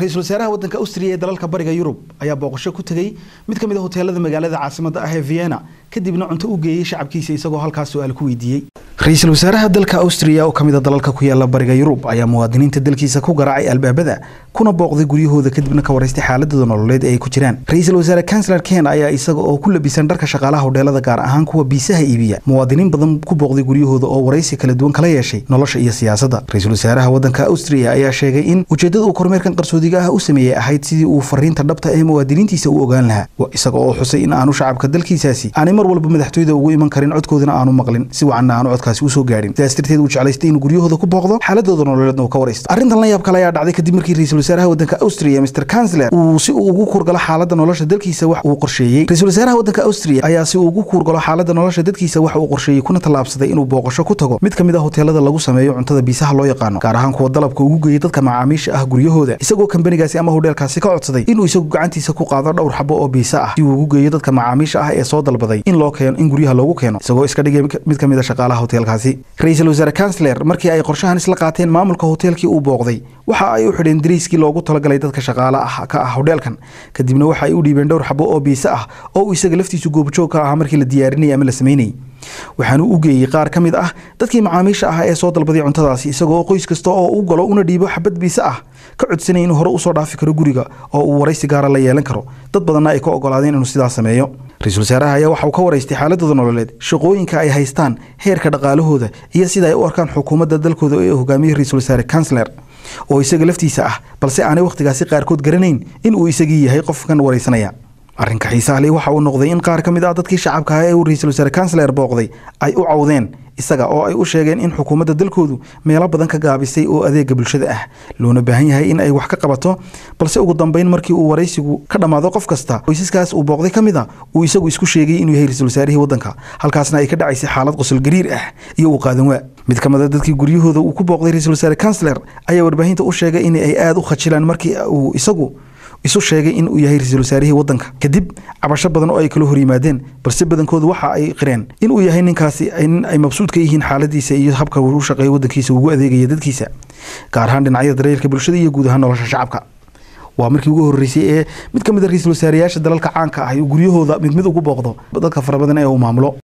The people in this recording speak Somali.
ra-iisul wasaaraha waddanka austria ee dalalka bariga yurub ayaa booqasho ku tegey mid ka mid a hoteelada magaalada caasimada ah ee vienna kadibna cunto u geeyey shacabkiisa isagoo halkaas su-aal ku weydiiyey ra-iisul wasaaraha dalka austria oo kamid a dalalka ku yaala bariga yurub ayaa muwaadiniinta dalkiisa ku garaacay albaabada kuna booqday guryahooda kadibna ka waraystay xaaladooda nololeed ee ay ku jiraan ra-iisul wasaare kansler ken ayaa isaga oo ku labisan dharka shaqaalaha hodheelada gaar ahaan kuwa biisaha iibiya muwaadiniin badan ku booqday guryahooda oo waraysi kala duwan kala yeeshay nolosha iyo siyaasadda ra-iisul wasaaraha waddanka austria ayaa sheegay in ujeedada uu kormeerkan qarsoodiga ah u sameeyey ahayd sidii uu fariinta dhabta ee muwaadiniintiisa u ogaan lahaa isaga oo xusay in aanu shacabka dalkiisaasi aanay mar walba madaxtooyada ugu iman karin codkoodana aanu maqlin si wacanna aanu codkaasi usoo gaadhin sidaas darteed uu jeclaystay inuu guryahooda ku booqdo xaaladooda nololeedna uu ka waraysto arrintan la yaab kale ayaa dhacday kadib markii ra-iisul wasaaraha waddanka austria mr kansler uu si uu ugu kuurgalo xaaladda nolosha dalkiisa wax uu qorsheeyey ra-isul wasaaraha waddanka austria ayaa si uu ugu kuurgalo xaaladda nolosha dadkiisa wax uu qorsheeyey kuna tallaabsaday inuu booqasho ku tago mid ka mid a hoteelada lagu sameeyo cuntada biisaha loo yaqaano gaar ahaan kuwa dalabka ugu geeyay dadka macaamiisha ah guryahooda isagoo kambanigaasi ama hodheelkaasi ka codsaday inuu isagu gacantiisa ku qaado dhowr xabo oo biisa ah si uu ugu geeyo dadka macaamiisha ah ee soo dalbaday in loo keeno in guryaha loogu keeno isagoo iska dhigay mid ka mid a shaqaalaha hoteelkaasi ra-iisul wasaare kansler markii ay qorshahan isla qaateen maamulka hoteelkii uu booqday waxa ay u xidheen dariiskii loogu talagalay dadka shaqaale ah ka ah hodheelkan kadibna waxa ay u dhiibeen dhowr xabo oo biise ah oo uu isaga laftiisu goobjoog ka ahaa markii la diyaarinayay ama la samaynayay waxaanu u geeyey qaar ka mid ah dadkii macaamiisha ah ee soo dalbaday cuntadaasi isagoo qoys kasta oo u galo una dhiibo xabad biise ah ka codsanaya inuu hore usoo dhaafi karo guriga oo uu waraysi gaara la yeelan karo dad badanna ay ka ogolaadeen inuu sidaas sameeyo ra-iisul wasaaraha ayaa waxa uu ka waraystay xaaladooda nololeed shaqooyinka ay haystaan heerka dhaqaalahooda iyo sida ay u arkaan xukuumadda dalkooda ee hogaamiyey ra-isul wasaare kansler oo isaga laftiisa ah balse aanay wakhtigaasi qaarkood garanayn in uu isagii yahay qofkan waraysanaya arrinka xiisaha leh waxa uu noqday in qaar ka mid ah dadkii shacabka ah ee uu ra-iisul wasaare kansler booqday ay u cawdeen isaga oo ay u sheegeen in xukuumadda dalkoodu meelo badan ka gaabisay oo adeega bulshada ah loona baahan yahay in ay wax ka qabato balse ugu dambeyn markii uu waraysigu ka dhammaado qof kasta qoysaskaas uu booqday ka mid a uu isagu isku sheegay inuu yahay ra-isul wasaarihii waddanka halkaasna ay ka dhacaysay xaalad qosol gariir ah iyo uu qaadan waa mid ka mid a dadkii guryahooda uu ku booqday ra-isul wasaare kansler ayaa warbaahinta u sheegay in ay aada u khajilaan markii uu isagu isu sheegay in uu yahay ra-isul wasaarihii waddanka kadib cabasho badan oo ay kala hor yimaadeen balse badankoodu waxa ay qireen in uu yahay ninkaasi nin ay mabsuud ka yihiin xaaladiisa iyo habka uu u shaqeeyo waddankiisa ugu adeegaya dadkiisa gaar ahaan dhinacyada daryeelka bulshada iyo guud ahaan nolosha shacabka waa markii ugu horreysay ee mid ka mid a ra-iisul wasaareyaasha dalalka caanka ah uu guryahooda mid mid ugu booqdo dadka fara badan ee uu maamulo